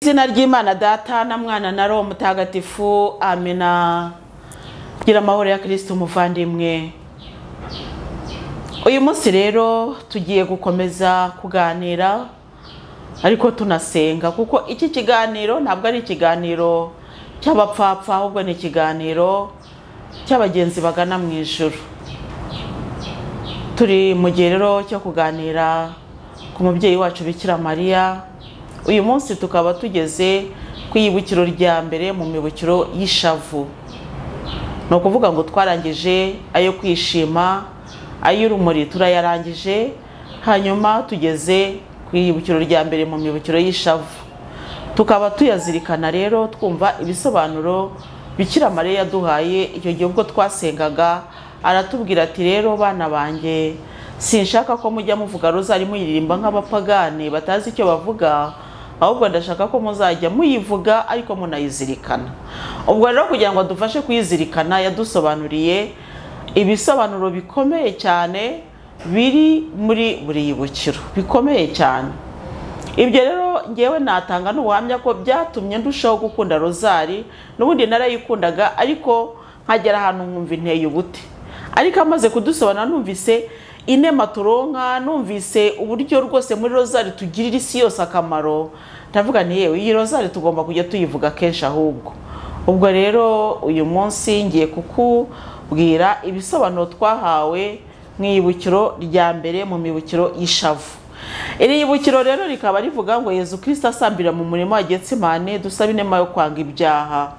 izina ry'imana data na mwana na roho mutagatifu amina gira amahoro ya kirisiti umuvandimwe uyu munsi rero tugiye gukomeza kuganira ariko tunasenga kuko iki kiganiro ntabwo ari ikiganiro cy'abapfapfa ahubwo ni ikiganiro cy'abagenzi bagana mu ijoro turi mu gihe rero cyo kuganira ku mubyeyi wacu bikira mariya uyu munsi tukaba tugeze ku ibukiro rya mbere mu mibukiro y'ishavu ni ukuvuga ngo twarangije ayo kwishima ay'urumuri turayarangije hanyuma tugeze ku ibukiro rya mbere mu mibukiro y'ishavu tukaba tuyazirikana rero twumva ibisobanuro bikira mariya yaduhaye icyo gihe ubwo twasengaga aratubwira ati rero bana banjye sinshaka ko mujya muvuga rozari muyiririmba nk'abapagane batazi icyo bavuga ahubwo ndashaka ko muzajya muyivuga ariko munayizirikana ubwo rero kugira ngo dufashe kuyizirikana yadusobanuriye ibisobanuro bikomeye cyane biri muri buri yibukiro bikomeye cyane ibyo rero ngewe natanga n'ubuhamya ko byatumye ndushaho gukunda rozari n'ubundi narayikundaga ariko nkagera ahantu nkumva inteye ubuti ariko amaze kudusobanura numvise inema turonka numvise uburyo rwose muri rozari tugirira isi yose akamaro ndavuga ni yewe iyi rozari tugomba kujya tuyivuga kenshi ahubwo ubwo rero uyu munsi ngiye kukubwira ibisobanuro twahawe mu ibukiro rya mbere mu mibukiro y'ishavu iri yibukiro rero rikaba rivuga ngo yezu kirisita asambira mu murimo wa getsimane dusaba inema yo kwanga ibyaha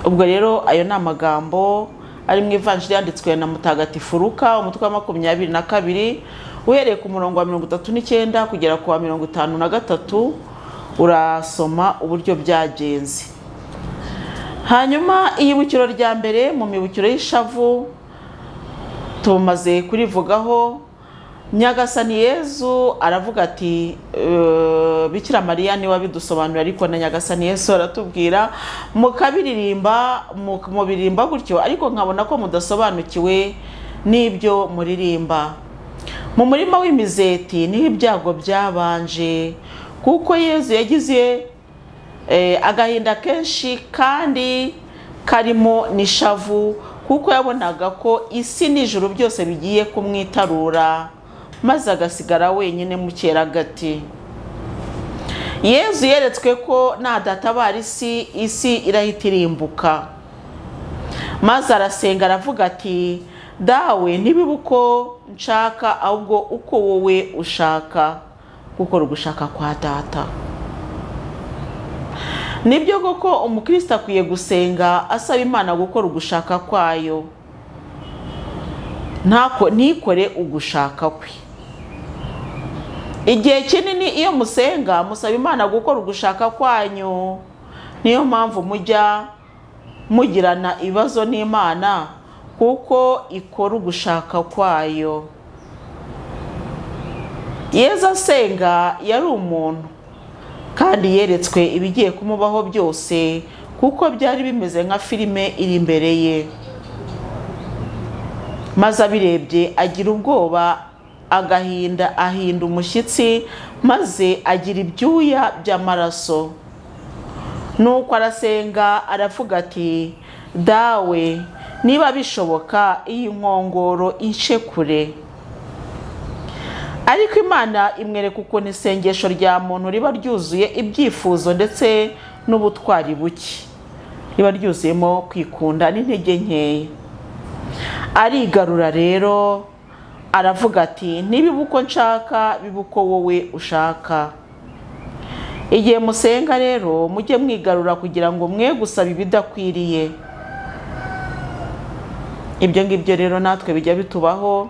ubwo rero ayo ni amagambo ari mu ivanjiri yanditswe na mutagatifu ruka umutwe wa makumyabiri na kabiri uhereye ku murongo wa mirongo itatu n'icyenda kugera ku wa mirongo itanu na gatatu urasoma uburyo byagenze hanyuma iyibukiro rya mbere mu mibukiro y'ishavu tumaze kurivugaho nyagasani yezu aravuga ati bikira mariya niwe abidusobanurira ariko na nyagasani yezu aratubwira mukabiririmba mubiririmba gutyo ariko nkabona ko mudasobanukiwe n'ibyo muririmba mu murima w'imizeti niho ibyago byabanje kuko yezu yagize agahinda kenshi kandi karimo n'ishavu kuko yabonaga ko isi n'ijoro byose bigiye kumwitarura maze agasigara wenyine mu keragati yezu yeretswe ko nadatabara isi isi irahita irimbuka maze arasenga aravuga ati dawe ntibibe uko nshaka ahubwo uko wowe ushaka gukora ugushaka kwa data nibyo koko umukristo akwiye gusenga asaba imana gukora ugushaka kwayo ntikore ugushaka kwe igihe kinini iyo musenga musaba imana gukora ugushaka kwanyu niyo mpamvu mujya mugirana ibibazo n'imana kuko ikora ugushaka kwayo yeza asenga yari umuntu kandi yeretswe ibigiye kumubaho byose kuko byari bimeze nka filime iri imbere ye maze abirebye agira ubwoba agahinda ahinda umushyitsi maze agira ibyuya by'amaraso nuko arasenga aravuga ati dawe niba bishoboka iyi nkongoro ince kure ariko imana imwereka ukuntu isengesho rya muntu riba ryuzuye ibyifuzo ndetse n'ubutwari buke riba ryuzuyemo kwikunda n'intege nkeya arigarura rero aravuga ati ntibibe uko nshaka bibe uko wowe ushaka igihe musenga rero mujye mwigarura kugira ngo mwe gusaba ibidakwiriye ibyo ngibyo rero natwe bijya bitubaho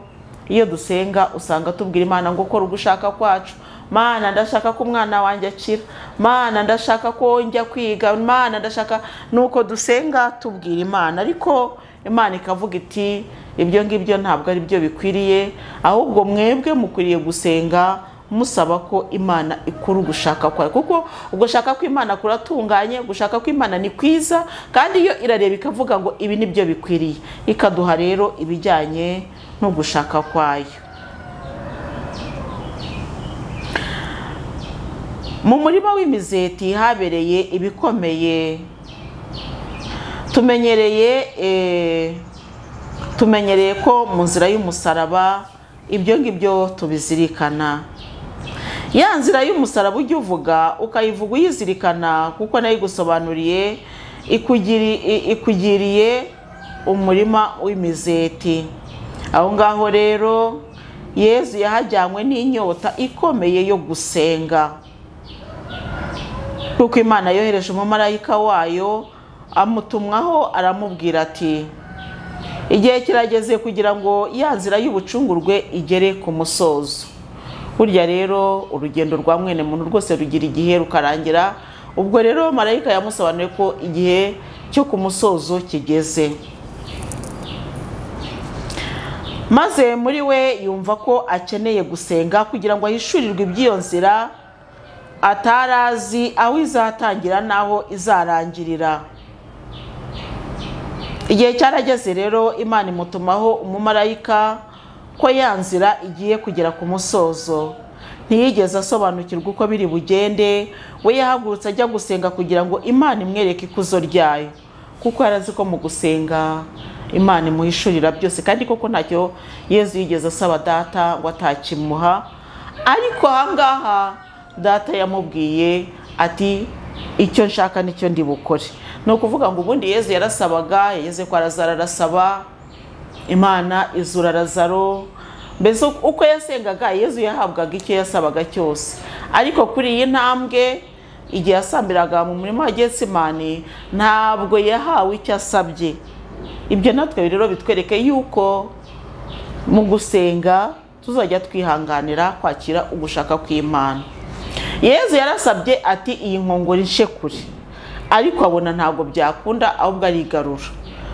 iyo dusenga usanga tubwira imana ngo ukora ugushaka kwacu mana ndashaka ko umwana wanjye akira mana ndashaka ko njya kwiga mana ndashaka nuko dusenga tubwira imana ariko imana ikavuga iti ibyo ngibyo ntabwo ari byo bikwiriye ahubwo mwebwe mukwiriye gusenga musaba ko imana ikura ugushaka kwayo kuko ugushaka kw'imana kuratunganye gushaka kw'imana ni kwiza kandi iyo irareba ikavuga ngo ibi ni byo bikwiriye ikaduha rero ibijyanye n'ugushaka kwayo mu murima w'imizeti habereye ibikomeye tumenyereye eh, tumenyereye ko mu nzira y'umusaraba ibyo ngibyo tubizirikana ya nzira y'umusaraba ujya uvuga ukayivuga uyizirikana kuko nayo igusobanuriye ikugiri- i- ikugiriye umurima w'imizeti aho ngaho rero yezu yahajyanywe n'inyota ikomeye yo gusenga kuko imana yohereje umumarayika wayo amutumwaho aramubwira ati igihe kirageze kugira ngo ya nzira y'ubucungurwe igere ku musozo burya rero urugendo rwa mwene muntu rwose rugira igihe rukarangira ubwo rero marayika yamusobanuye ko igihe cyo ku musozo kigeze maze muri we yumva ko akeneye gusenga kugira ngo ahishurirwe iby'iyo nzira atarazi aho izatangira n'aho izarangirira igihe cyarageze rero imana imutumaho umumarayika ko ya nzira igiye kugera ku musozo ntiyigeze asobanukirwa uko biri bugende we yahagurutse ajya gusenga kugira ngo imana imwereke ikuzo ryayo kuko yari azi ko mu gusenga imana imuhishurira byose kandi koko ntacyo yezu yigeze asaba data ngo atakimuha ariko ahangaha data yamubwiye ati icyo nshaka nicyo ndi bukore ni ukuvuga ngo ubundi yezu yarasabaga yageze kwa razaro arasaba imana izura razaro mbese uko yasengaga yezu yahabwaga icyo yasabaga cyose ariko kuri iyi ntambwe igihe yasambiraga mu murima wa getsimani ntabwo yahawe icyo asabye ibyo natwe rero bitwereke yuko mu gusenga tuzajya twihanganira kwakira ugushaka kw'imana yezu yarasabye ati iyi nkongoro inshe kure ariko abona ntabwo byakunda ahubwo arigarura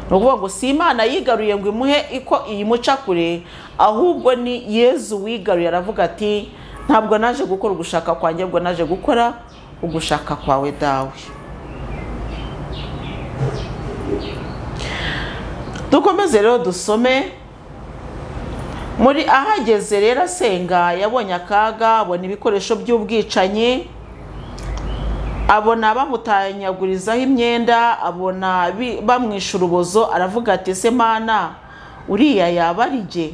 ni ukuvuga ngo si imana yigaruye ngo imuhe iko iyimuca kure ahubwo ni yezu wigaruye aravuga ati ntabwo naje gukora ugushaka kwanjye ahubwo naje gukora ugushaka kwawe dawe dukomeze rero dusome muri ahageze rero asenga yabonye akaga abona ibikoresho by'ubwicanyi abona bamutanyagurizaho imyenda abona bi- bamwisha urubozo aravuga ati ese mana uriya yaba ari jye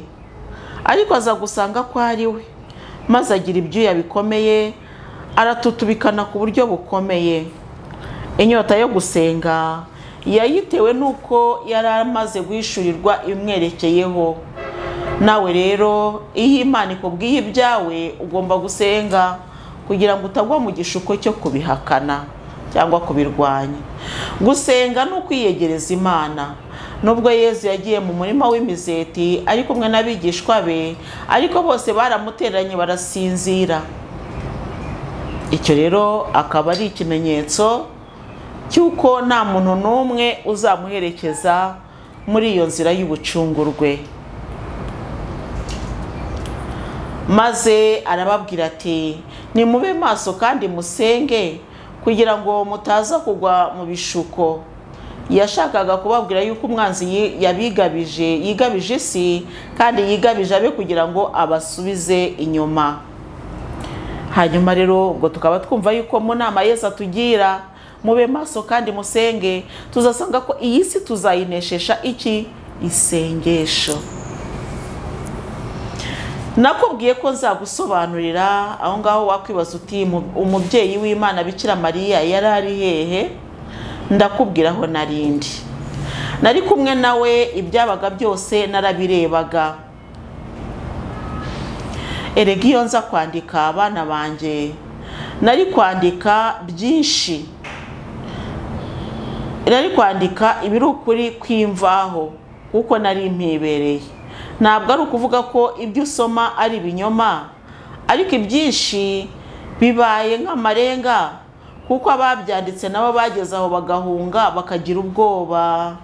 ariko aza gusanga ko ari we maze agira ibyuya bikomeye aratutubikana ku buryo bukomeye inyota yo gusenga yayitewe n'uko yari amaze guhishurirwa imwerekeyeho nawe rero iyo imana ikubwiye ibyawe ugomba gusenga kugira ngo utagwa mu gishuko cyo kubihakana cyangwa kubirwanya gusenga ni ukwiyegereza imana nubwo yezu yagiye mu murima w'imizeti ari kumwe n'abigishwa be ariko bose baramuteranye barasinzira icyo rero akaba ari ikimenyetso cy'uko nta muntu n'umwe uzamuherekeza muri iyo nzira y'ubucungurwe maze arababwira ati nimube maso kandi musenge kugira ngo mutaza kugwa mu bishuko yashakaga kubabwira yuko umwanzi yi- yabigabije yigabije isi kandi yigabije abe kugira ngo abasubize inyuma hanyuma rero ubwo tukaba twumva yuko mu nama yesu atugira mube maso kandi musenge tuzasanga ko iyi si tuzayineshisha iki isengesho nakubwiye ko nzagusobanurira aho ngaho wakwibaza uti "Mu- umubyeyi w'imana bikira mariya yari ari hehe ndakubwira aho narindi nari kumwe nawe ibyabaga byose narabirebaga erega iyo nza kwandika abana banjye nari kwandika byinshi nari kwandika ibiri ukuri kw'imvaho kuko nari mpibereye ntabwo ari ukuvuga ko ibyo usoma ari ibinyoma ariko ibyinshi bibaye nk'amarenga kuko ababyanditse nabo bageze aho bagahunga bakagira ubwoba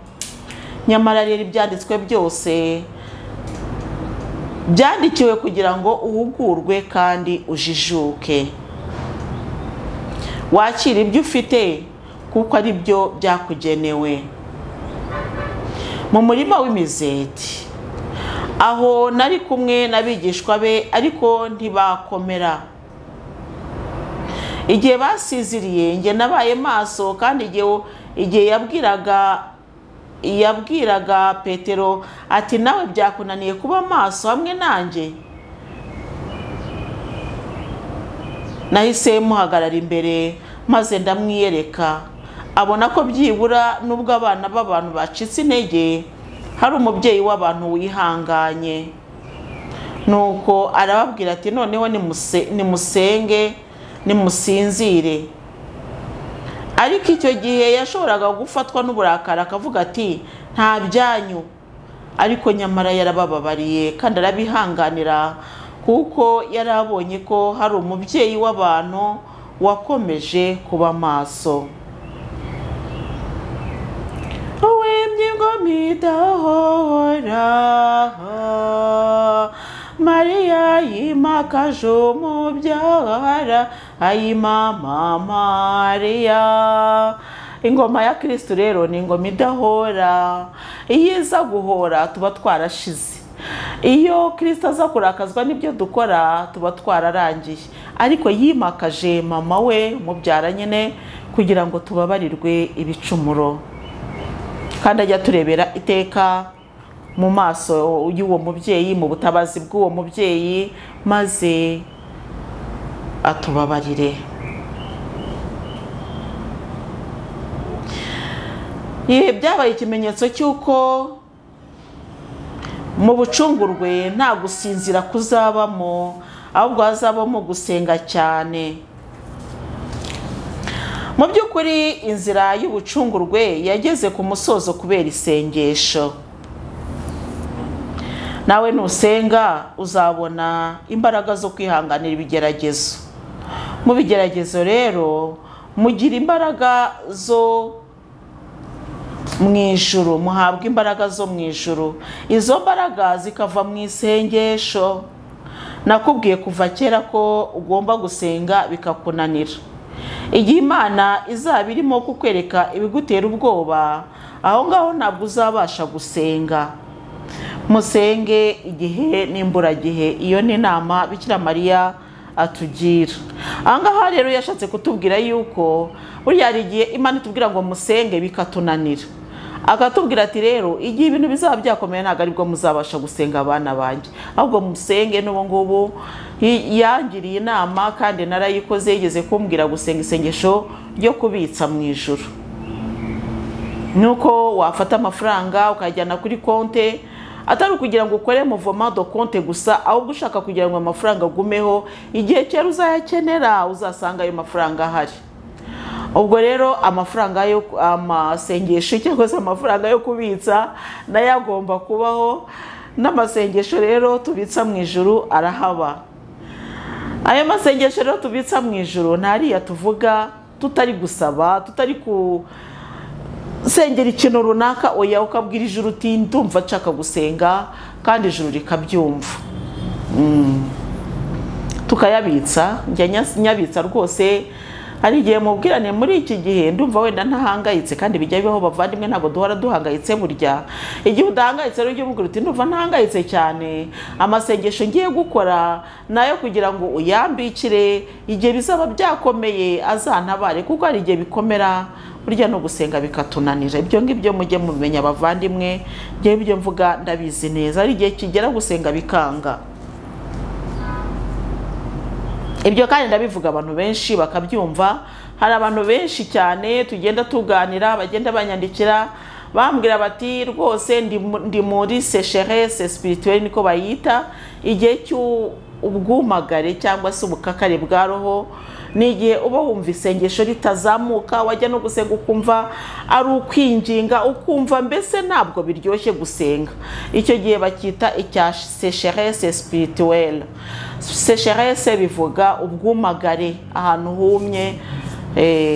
nyamara rero ibyanditswe byose byandikiwe kugira ngo uhugurwe kandi ujijuke wakira ibyo ufite kuko ari byo byakugenewe mu murima w'imizeti aho nari kumwe n'abigishwa be ariko ntibakomera igihe basiziriye njye nabaye maso kandi igihe igihe yabwiraga yabwiraga petero ati nawe byakunaniye kuba maso hamwe nanjye nahise muhagarara imbere maze ndamwiyereka abona ko byibura n'ubwo abana b'abantu bacitse intege hari umubyeyi w'abantu wihanganye nuko arababwira ati noneho nimusenge nimusinzire ariko icyo gihe yashoboraga gufatwa n'uburakari akavuga ati nta byanyu ariko nyamara yarabababariye kandi arabihanganira kuko yari abonye ko hari umubyeyi w'abantu wakomeje kuba maso wemye ingoma idahora mariya yimakaje umubyara ayimama mariya ingoma ya kirisitu rero ni ingoma idahora iyo iza guhora tuba twarashize iyo kirisita aza kurakazwa n'ibyo dukora tuba twararangiye ariko yimakaje mama we mubyara nyine kugira ngo tubabarirwe ibicumuro kandi ajya turebera iteka mu maso y'uwo mubyeyi mu butabazi bw'uwo mubyeyi maze atubabarire yewe byabaye ikimenyetso cy'uko mu bucungurwe nta gusinzira kuzabamo ahubwo hazabamo gusenga cyane mu by'ukuri inzira y'ubucungurwe yageze ku musozo kubera isengesho nawe nusenga uzabona imbaraga zo kwihanganira ibigeragezo mu bigeragezo rero mugira imbaraga zo mu ijuru muhabwa imbaraga zo mu ijuru izo mbaraga zikava mu isengesho nakubwiye kuva kera ko ugomba gusenga bikakunanira igihe imana izaba irimo kukwereka ibigutera ubwoba aho ngaho ntabwo uzabasha gusenga musenge igihe n'imburagihe iyo ni inama bikira mariya atugira ahangaha rero yashatse kutubwira yuko buriya hari igihe imana itubwira ngo musenge bikatunanira akatubwira ati rero igihe ibintu bizaba byakomeye ntabwo aribwo muzabasha gusenga abana banjye ahubwo musenge n'ubu ngubu yangiriye inama kandi narayikoze yigeze kumbwira gusenga isengesho ryo kubitsa mu ijoro ni uko wafata amafaranga ukayajyana kuri konte atari ukugira ngo ukore muvomado konte gusa ahubwo ushaka kugira ngo amafaranga agumeho igihe cyera uzayakenera uzasanga ayo mafaranga ahari ubwo rero amafaranga yo amasengesho cyangwa se amafaranga yo kubitsa nayo agomba kubaho n'amasengesho rero tubitsa mu ijoro arahaba ayo masengesho rero tubitsa mu ijoro ntariya tuvuga tutari gusaba tutari ku sengera ikintu runaka oya ukabwira ijuru uti ndumva nshaka gusenga kandi ijuru rikabyumva tukayabitsa njya nyabitsa rwose hari igihe mubwirane muri iki gihe ndumva wenda ntahangayitse kandi bijya bibaho bavandimwe ntabwo duhora duhangayitse burya igihe udahangayitse rero ujye umubwira uti ndumva ntahangayitse cyane amasengesho ngiye gukora nayo kugira ngo uyambikire igihe bizaba byakomeye azantabare kuko hari igihe bikomera burya no gusenga bikatunanira ibyo ngibyo mujye mumenya abavandimwe njyewe ibyo mvuga ndabizi neza hari igihe kigera gusenga bikanga ibyo kandi ndabivuga abantu benshi bakabyumva hari abantu benshi cyane tugenda tuganira bagenda banyandikira bambwira bati rwose ndi muri sesherese sipirituweri niko bayita igihe cy'ubwumagare cyangwa se ubukakare bwa roho ni igihe uba wumva isengesho ritazamuka wajya no gusenga ukumva ari ukwinginga ukumva mbese ntabwo biryoshye gusenga icyo gihe bacyita icya sesherese sipirituwere sesherese bivuga ubwumagare ahantu humye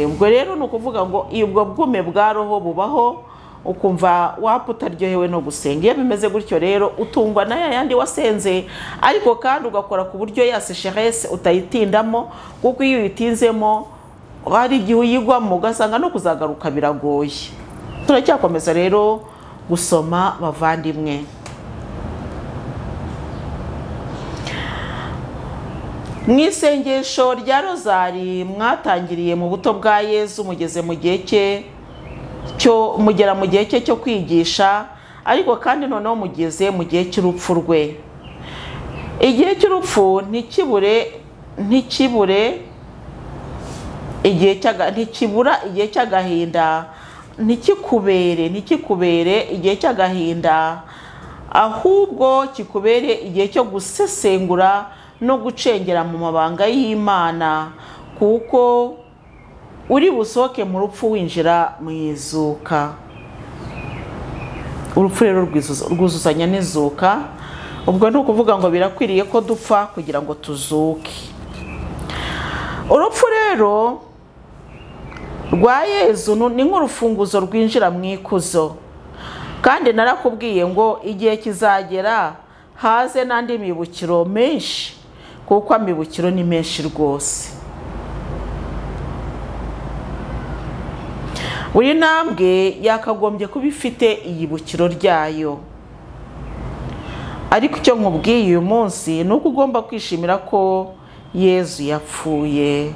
ubwo rero ni ukuvuga ngo ubwo bwume bwa roho bubaho ukumva wapfa utaryohewe no gusenga iyo bimeze gutyo rero utungwa na yandi wasenze ariko kandi ugakora ku buryo ya sesherese utayitindamo kuko iyo uyitinzemo hari igihe uyigwamo ugasanga no kuzagaruka biragoye turacyakomeza rero gusoma bavandimwe mu isengesho rya rozari mwatangiriye mu buto bwa yezu mugeze mu gihe cye cyo mugera mu gihe cye cyo kwigisha ariko kandi noneho mugeze mu gihe cy'urupfu rwe igihe cy'urupfu ntikibure ntikibure igihe cy'aga- ntikibura igihe cy'agahinda ntikikubere ntikikubere igihe cy'agahinda ahubwo kikubere igihe cyo gusesengura no gucengera mu mabanga y'imana kuko uri busohoke mu rupfu winjira mu izuka urupfu rero rwizuza- rwuzuzanya n'izuka ubwo ni ukuvuga ngo birakwiriye ko dupfa kugira ngo tuzuke urupfu rero rwa yezu nu- ni nk'urufunguzo rwinjira mu ikuzo kandi narakubwiye ngo igihe kizagera haze n'andi mibukiro menshi kuko amibukiro ni menshi rwose buri ntambwe yakagombye kuba ifite iyibukiro ryayo ariko icyo nkubwiye uyu munsi ni uko ugomba kwishimira ko yezu yapfuye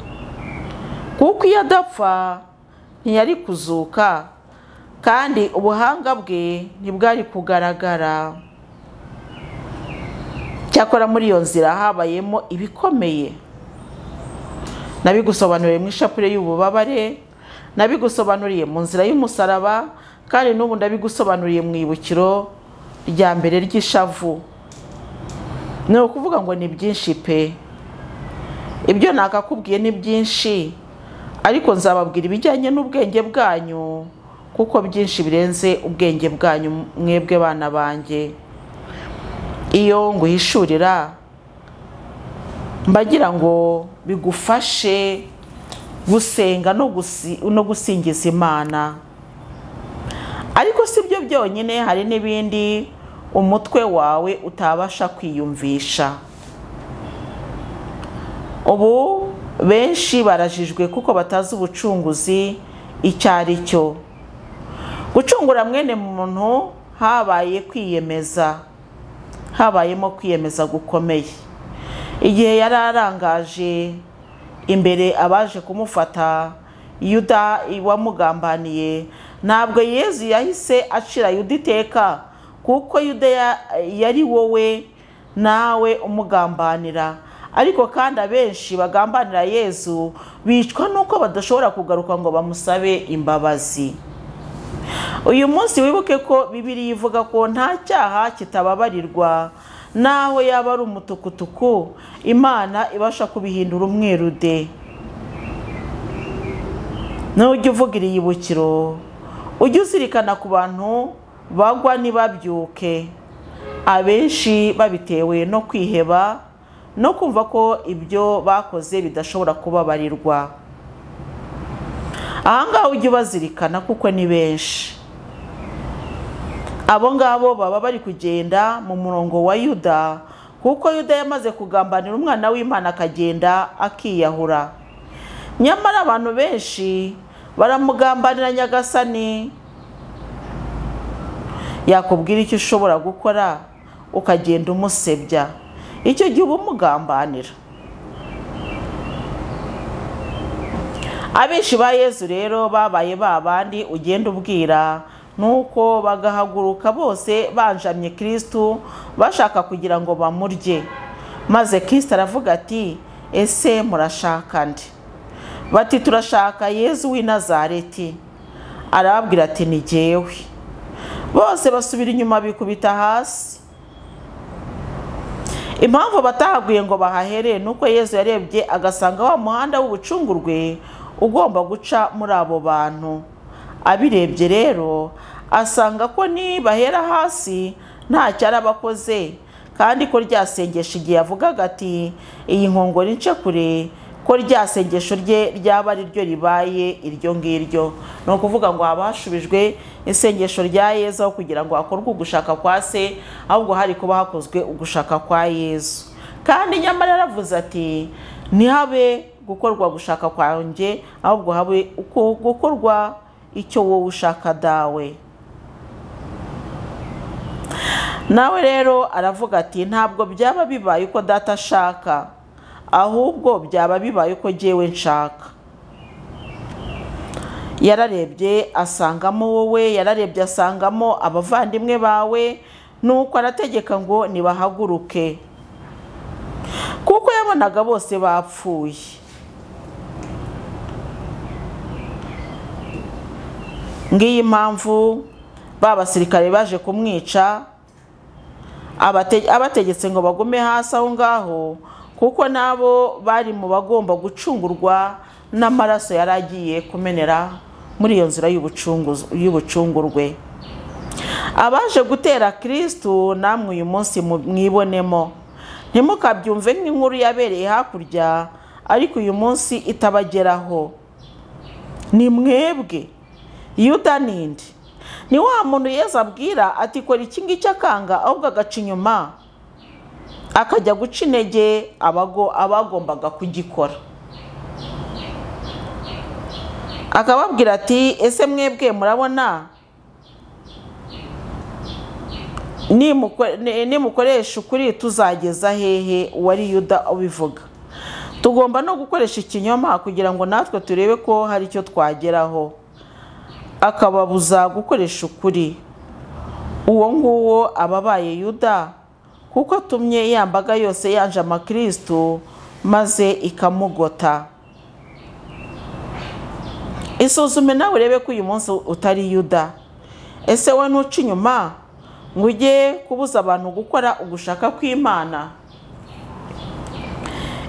kuko iyo adapfa ntiyari kuzuka kandi ubuhanga bwe ntibwari kugaragara cyakora muri iyo nzira habayemo ibikomeye nabigusobanuriye mu ishapure y'ububabare nabigusobanuriye mu nzira y'umusaraba kandi n'ubu ndabigusobanuriye mu ibukiro rya mbere ry'ishavu ni ukuvuga ngo ni byinshi pe ibyo nakakubwiye ni byinshi ariko nzababwira ibijyanye n'ubwenge bwanyu kuko byinshi birenze ubwenge bwanyu mwebwe bana banjye iyo nguhishurira mbagira ngo bigufashe gusenga no gusi- no gusingiza imana ariko si byo byonyine hari n'ibindi umutwe wawe utabasha kwiyumvisha ubu benshi barajijwe kuko batazi ubucunguzi icyo ari cyo gucungura mwene muntu habaye kwiyemeza habayemo kwiyemeza gukomeye igihe yari arangaje imbere abaje kumufata yuda wamugambaniye ntabwo yezu yahise acira yuda iteka kuko yuda ya- yari wowe nawe umugambanira ariko kandi abenshi bagambanira yezu bicwa nuko badashobora kugaruka ngo bamusabe imbabazi uyu munsi wibuke ko bibiri ivuga ko nta cyaha kitababarirwa naho yaba ari umutukutuku imana ibasha kubihindura umweru de nujya uvuga iri yibukiro ujye uzirikana ku bantu bagwa ntibabyuke abenshi babitewe no kwiheba no kumva ko ibyo bakoze bidashobora kubabarirwa ahangaha ujye ubazirikana kuko ni benshi abo ngabo baba bari kugenda mu murongo wa yuda kuko yuda yamaze kugambanira umwana w'imana akagenda akiyahura nyamara abantu benshi baramugambanira nyagasani yakubwira icyo ushobora gukora ukagenda umusebya icyo gihe uba umugambanira abenshi ba yezu rero babaye ba bandi ugenda ubwira nuko bagahaguruka bose banjamye kirisitu bashaka kugira ngo bamurye maze kirisitu aravuga ati ese murashaka nde bati turashaka yezu w'i nazareti arababwira ati ni jyewe bose basubira inyuma bikubita hasi impamvu batahaguye ngo bahahere ni uko yezu yarebye agasanga wa muhanda w'ubucungurwe ugomba guca muri abo bantu abirebye rero asanga ko nibahera hasi ntacyo araba akoze kandi ko ryasengesha igihe yavugaga ati iyi nkongoro ince kure ko ryasengesho rye ryaba ari ryo ribaye iryo ngiryo ni ukuvuga ngo haba hashubijwe isengesho rya yezu aho kugira ngo hakorwe ugushaka kwa se ahubwo hari kuba hakozwe ugushaka kwa yezu kandi nyamara yaravuze ati ntihabe gukorwa gushaka kwanjye ahubwo habe uko- gukorwa icyo wowe ushaka dawe nawe rero aravuga ati ntabwo byaba bibaye uko data ashaka ahubwo byaba bibaye uko jyewe nshaka yararebye asangamo wowe yararebye asangamo abavandimwe bawe nuko arategeka ngo nibahaguruke kuko yabonaga bose bapfuye ngiyi mpamvu ba basirikare baje kumwica abategetse ngo bagume hasi aho ngaho kuko nabo bari mu bagomba gucungurwa n'amaraso yari agiye kumenera muri iyo nzira y'ubucungurwe abaje gutera kirisitu namwe uyu munsi mwibonemo ntimukabyumve nk'inkuru yabereye hakurya ariko uyu munsi itabageraho ni mwebwe yuda nindi ni wa muntu yezu abwira ati kora iki ngiki akanga ahubwo agaca inyuma akajya guca intege abagombaga kugikora akababwira ati ese mwebwe murabona nimukoresha ukuri tuzageza hehe uwari yuda ubivuga tugomba no gukoresha ikinyoma kugira ngo natwe turebe ko hari icyo twageraho akababuza gukoresha ukuri uwo nguwo ababaye yuda kuko atumye yambaga yose yanje amakirisitu maze ikamugota isuzume nawe urebe ko uyu munsi utari yuda ese we ntuca inyuma ngo ujye kubuza abantu gukora ugushaka kw'imana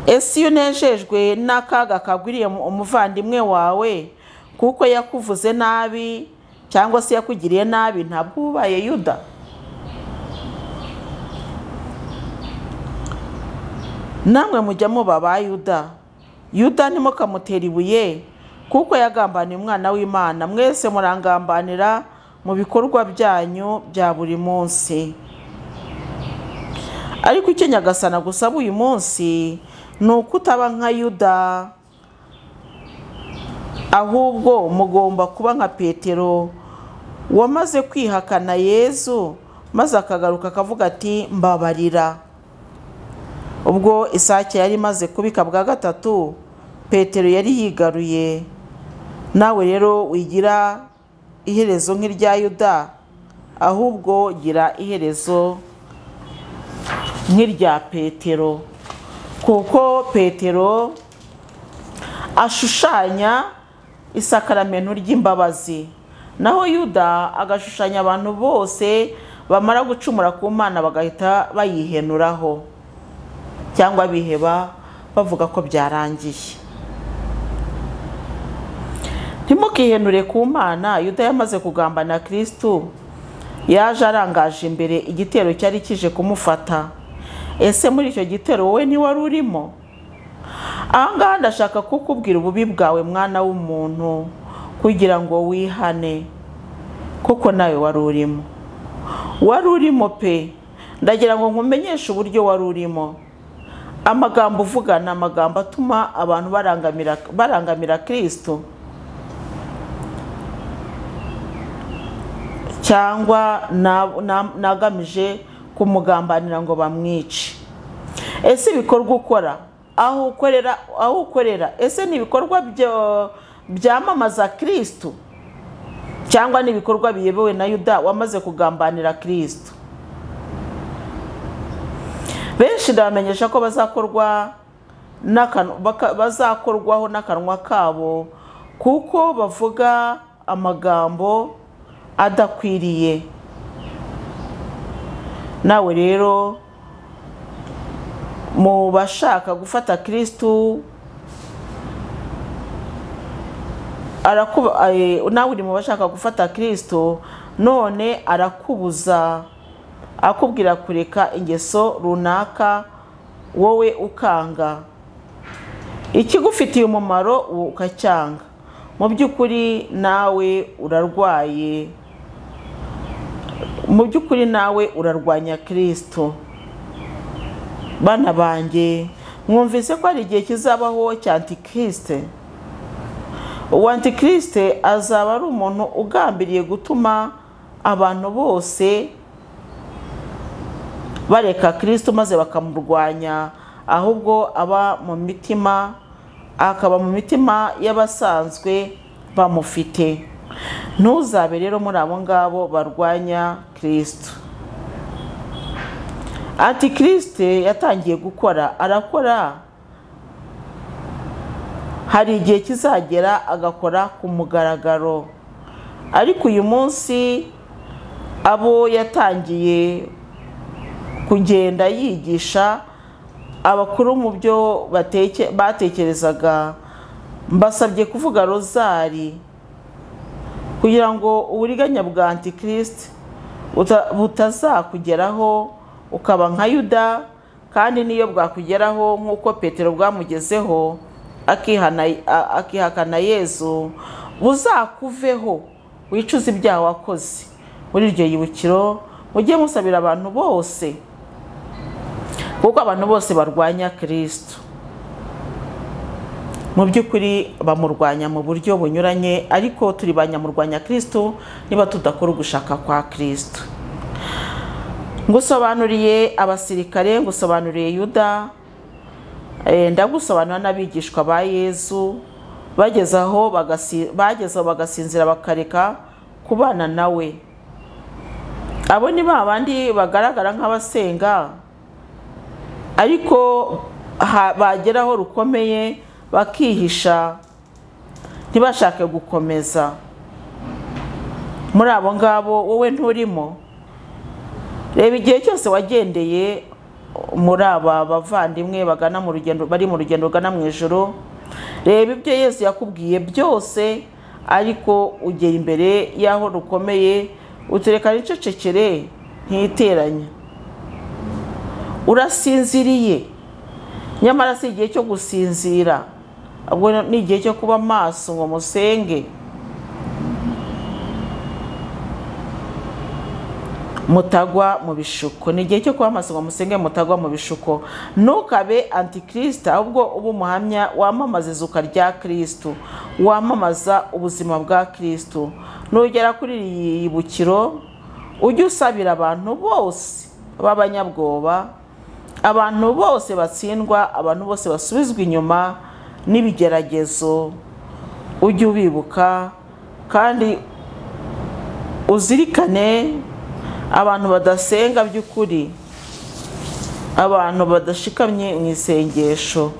ese iyo unejejwe n'akaga kagwiriye umuvandimwe wawe kuko yakuvuze nabi cyangwa se yakugiriye nabi ntabwo ubaye yuda namwe mujya muba ba yuda yuda ntimukamutera ibuye kuko yagambaniye umwana w'imana mwese murangambanira mu bikorwa byanyu bya buri munsi ariko icyo nyagasana gusaba uyu munsi ni uko utaba nka yuda ahubwo mugomba kuba nka petero wamaze kwihakana yezu maze akagaruka akavuga ati mbabarira ubwo isake yari imaze kubika bwa gatatu petero yari yigaruye nawe rero wigira iherezo nk'irya yuda ahubwo gira iherezo nk'irya petero kuko petero ashushanya isakaramento ry'imbabazi naho yuda agashushanya abantu bose bamara gucumura ku mana bagahita bayihenuraho cyangwa biheba bavuga ko byarangiye ntimukihenure ku mana yuda yamaze kugambana kirisitu yaje arangaje imbere igitero cyari kije kumufata ese muri icyo gitero wowe ntiwari urimo ahangaha ndashaka kukubwira ububi bwawe mwana w'umuntu kugira ngo wihane kuko nawe wari urimo wari urimo pe ndagira ngo nkumenyeshe uburyo wari urimo amagambo uvuga ni amagambo atuma abantu barangamira kirisitu cyangwa nagamije kumugambanira ngo bamwice ese ibikorwa ukora aho ukorera aho ukorera ese ni ibikorwa byamamaza kirisitu cyangwa ni ibikorwa biyobowe na yuda wamaze kugambanira kirisitu benshi ndabamenyesha ko bazakorwaho n'akanwa kabo kuko bavuga amagambo adakwiriye nawe rero mu bashaka gufata kirisitu nawe uri mu bashaka gufata kirisitu none arakubuza akubwira kureka ingeso runaka wowe ukanga ikigufitiye umumaro ukacyanga mu by'ukuri nawe urarwaye mu by'ukuri nawe urarwanya kirisito bana banjye mwumvise ko hari igihe kizabaho cya antikirisite uwo antikirisite azaba ari umuntu ugambiriye gutuma abantu bose bareka kirisito maze bakamurwanya ahubwo aba mu mitima akaba mu mitima y'abasanzwe bamufite ntuzabe rero muri abo ngabo barwanya kirisito antikirisite yatangiye gukora arakora hari igihe kizagera agakora ku mugaragaro ariko uyu munsi abo yatangiye kugenda yigisha abakuru mu byo batekerezaga mbasabye kuvuga rozari kugira ngo uburiganya bwa antikirisite butazakugeraho ukaba nka yuda kandi n'iyo bwakugeraho nk'uko petero bwamugezeho akihakana yezu buzakuveho wicuze ibyaha wakoze muri iryo yibukiro mujye musabira abantu bose kuko abantu bose barwanya kirisito mu by'ukuri bamurwanya mu buryo bunyuranye ariko turi ba nyamurwanya kirisito niba tudakora ugushaka kwa kirisito ngusobanuriye abasirikare ngusobanuriye yuda ndagusobanura n'abigishwa ba yezu bageze aho bagasinzira bakareka kubana nawe abo ni ba bandi bagaragara nk'abasenga ariko bageraho rukomeye bakihisha ntibashake gukomeza muri abo ngabo wowe nturimo reba igihe cyose wagendeye muri aba bavandimwe bagana mu rugendo bari mu rugendo rugana mu ijoro reba ibyo yesu yakubwiye byose ariko ugera imbere y'aho rukomeye utureka n'icecekere ntiteranya urasinziriye nyamara si igihe cyo gusinzira ahubwo ni igihe cyo kuba maso ngo musenge mutagwa mu bishuko ni igihe cyo kuba amaso ngo musenge mutagwa mu bishuko ntukabe antikirisita ahubwo uba umuhamya wamamaza izuka rya kirisitu wamamaza ubuzima bwa kirisitu nugera kuri iyi yibukiro ujye usabira abantu bose b'abanyabwoba abantu bose batsindwa abantu bose basubizwa inyuma n'ibigeragezo ujye ubibuka kandi uzirikane abantu badasenga by'ukuri abantu badashikamye mu isengesho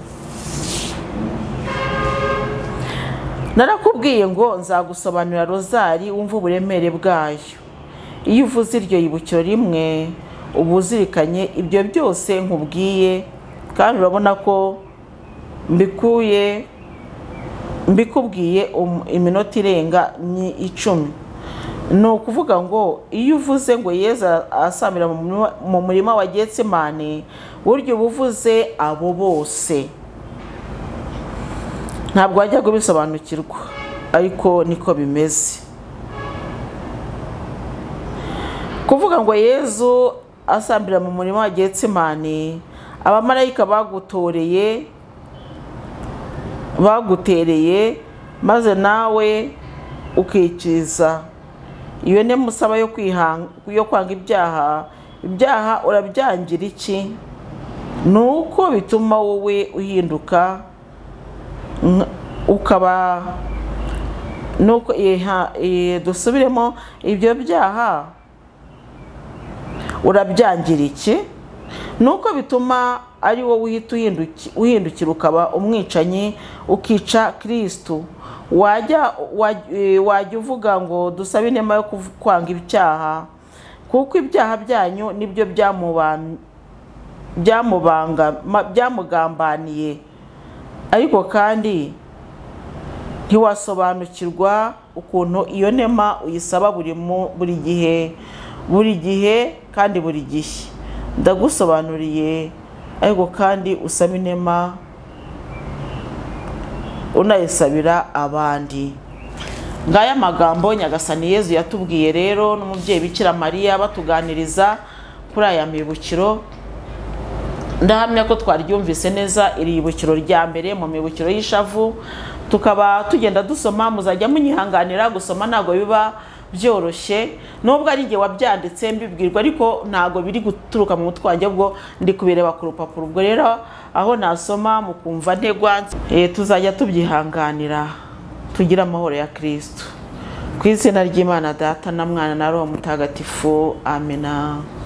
narakubwiye ngo nzagusobanurira rozari wumva uburemere bwayo iyo uvuze iryo yibukiro rimwe uba uzirikanye ibyo byose nkubwiye kandi urabona ko mbikuye mbikubwiye iminota irenga icumi ni ukuvuga ngo iyo uvuze ngo yezu asamira mu murima wa getsemane burya uba uvuze abo bose ntabwo wajya kubisobanukirwa ariko niko bimeze kuvuga ngo yezu asambira mu murima wa getsemane abamarayika bagutoreye bagutereye maze nawe ukikiriza iyo ni musaba yo kwanga ibyaha ibyaha urabyangira iki ni uko bituma wowe uhinduka ukaba nuko dusubiremo ibyo byaha urabyangira iki ni uko bituma ari wowe uhita uhindukira ukaba umwicanyi ukica kirisitu wajya wajya uvuga ngo dusabe inema yo kwanga ibyaha kuko ibyaha byanyu nibyo byamugambaniye ariko kandi ntiwasobanukirwa ukuntu iyo nema uyisaba buri gihe buri gihe kandi buri gihe ndagusobanuriye ariko kandi usaba inema unayisabira abandi ngaya magambo nyagasani yezu yatubwiye rero n'umubyeyi bikira mariya batuganiriza kuri aya mibukiro ndahamya ko twaryumvise neza iri ibukiro rya mbere mu mibukiro y'ishavu tukaba tugenda dusoma muzajya munyihanganira gusoma ntabwo biba byoroshye nubwo ari igihe wabyanditse mbibwirwa ariko ntabwo biri guturuka mu mutwe wanjye ubwo ndi kubireba ku rupapuro ubwo rero aho nasoma mukumva ntegwa Eh, tuzajya tubyihanganira tugire amahoro ya kirisito ku izina ry'imana data na mwana na roho mutagatifu amena